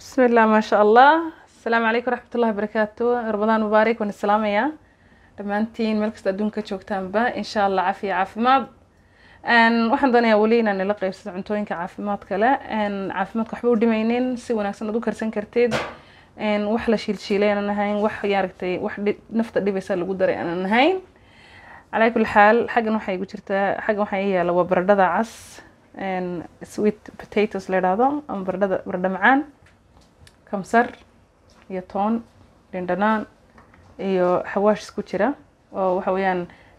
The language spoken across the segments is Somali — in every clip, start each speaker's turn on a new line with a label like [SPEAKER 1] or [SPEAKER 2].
[SPEAKER 1] بسم الله ما شاء الله السلام عليكم ورحمة الله وبركاته رمضان مبارك waan islaamaya dhammaantiin meel kasta adduunka joogtaanba insha allah caafiya caafimaad waxaan doonayaa weli inaan nila qeybsado cuntooyinka caafimaad kale caafimaadka waxba u dhimaynin si wanaagsan aad u karsan kartid wax la shiilshiilay aanan ahayn wax yaaragtay wax nafta dhibaysa lagu daray aanan ahayn calaa kulli xaal xaggan waxay igu jirtaa xaggan waxaa ii yaala waa baradhada cas sweet potatoes la idhaahdo ama baradhada baradho macaan kamsar iyo toon dhindhanaan iyo xawaash isku jira oo waxa weeyaan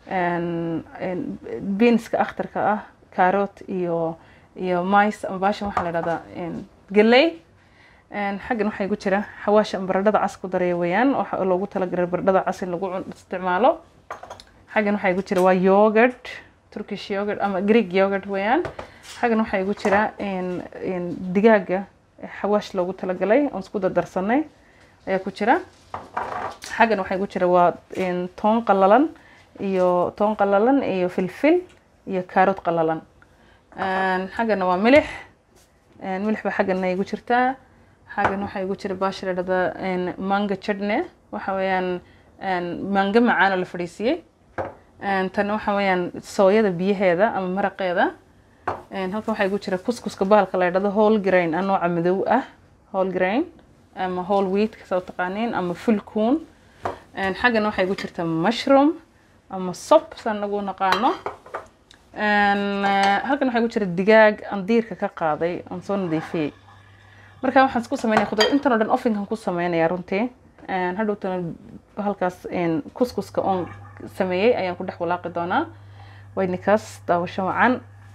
[SPEAKER 1] beanska akhtarka ah carrot iyo iyo mice ama baashan waxaa la idhahdaa geley xaggan waxaa igu jira xawaash ama baradhada cas ku daraya weeyaan waxa loogu talagalay baradhada cas in lagu isticmaalo xaggan waxaa igu jira waa yogurt turkish yogurt ama greek yogurt weeyaan xaggan waxaa igu jira digaaga xawaash loogu talagalay oon isku dardarsanay ayaa ku jira xaggan waxaa igu jira waa toon qalalan iyo toon qalalan iyo filfil iyo kaarot qalalan xaggana waa milix milix baa xaggana igu jirtaa xaggan waxaa igu jira baasha la dhahdaa manga chutney waxa weeyaan manga macaan oo la fadhiisiyey tan waxa weeyaan sooyada biyaheeda ama maraqeeda halkan waxaa igu jira kuskuska bahalka la dhahdo whole grain a nooca madow ah whole grain ama whole wheat kasoo taqaaniin ama full coon xaggana waxaa igu jirta mushroom ama sop saan nagu naqaano halkan waxaa igu jira digaag aan diirka ka qaaday aan soo nadiifiyey marka waxaan isku sameynaya khudra intan oo dhan ofinkan ku sameynaya runtii hadhowtana halkaas kuskuska oon sameeyey ayaan ku dhex walaaqi doonaa waynikaas daawasho wacan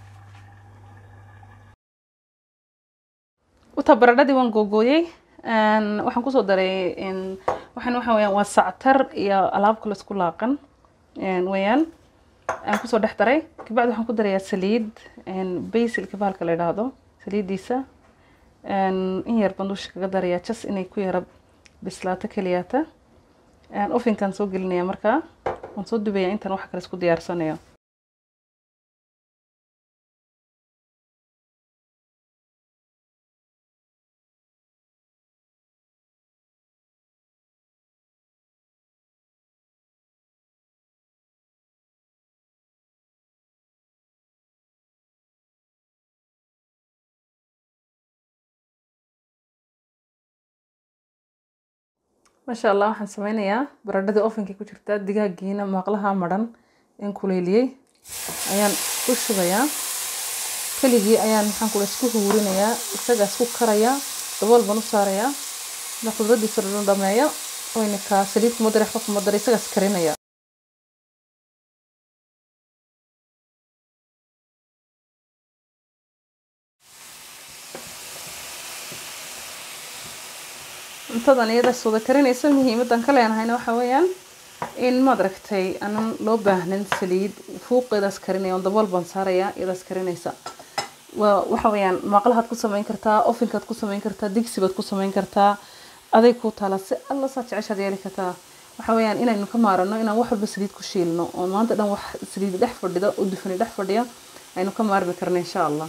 [SPEAKER 1] uta baradhadii waan googooyey waxaan kusoo daray waxaan waxa weyaan waa sactar iyo alaab kale isku laaqan weeyaan aan kusoo dhex daray kabacdi waxaan ku darayaa saliid basilka bahalka la idhaahdo saliiddiisa in yar baan dusha kaga darayaa jas inay ku yara bislaato keliyaata ofinkaan soo gelinaya markaa waan soo dubayaa intaan wax kale isku diyaarsanayo maasha allah waxaan sameynayaa baradhadii ofinkii ku jirta digaagiina maaqlaha maran in kuleyliyey ayaan ku shubayaa keligii ayaan maxaan kula isku huurinayaa isagaa isku karayaa dabool baan u saarayaa ila khudraddiisa dhadhan dhameeyo wayna kaa saliid kuma daray waxba kuma daray isagaas karinaya cuntadan iyada wada karinaysa muhiimadan ka leenahayna waxa weeyaan in maad aragtay aanan loo baahnin saliid fuuqeedaas karinaya on dabool baan saaraya iyadaas karinaysa waa waxa weeyaan maaqlahaad ku samayn kartaa ofinkaad ku samayn kartaa digsibaad ku samayn kartaa aday ku taala si alla saa jeceshaad yeeli kartaa waxa weeyaan inaynu ka maarano inaan wax walba saliid ku shiilno oo maanta dhan wax saliid dhex fadhida oo dufani dhex fadhiya aynu ka maarmi karno insha allah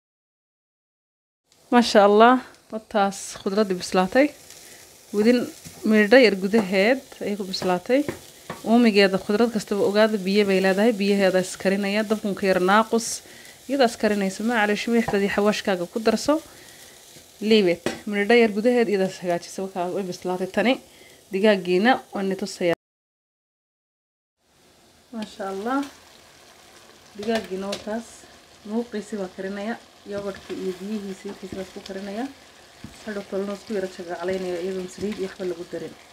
[SPEAKER 1] maasha allah wataas khudraddii bislaatay wadin miidho yar gudaheed ayay ku bislaatay uumigeeda khudrad kastaba ogaada biyo bay leedahay biyaheeda iskarinaya dabkunka yar naaqus iyadaas iskarinaysa macalish milixdadii xawaashkaaga ku darso liibet miidho yar gudaheed iyadaas hagaajisa wakaa way bislaatay tani digaagiina waani tusaya maasha allah digaagiina wakaas muuqiisi baa karinaya yogadhkii iyo biyihiisi wixiisi baa isku karinaya hadhow kalena isku yara jagaclaynaya iyadoon saliid iyo waxba lagu darin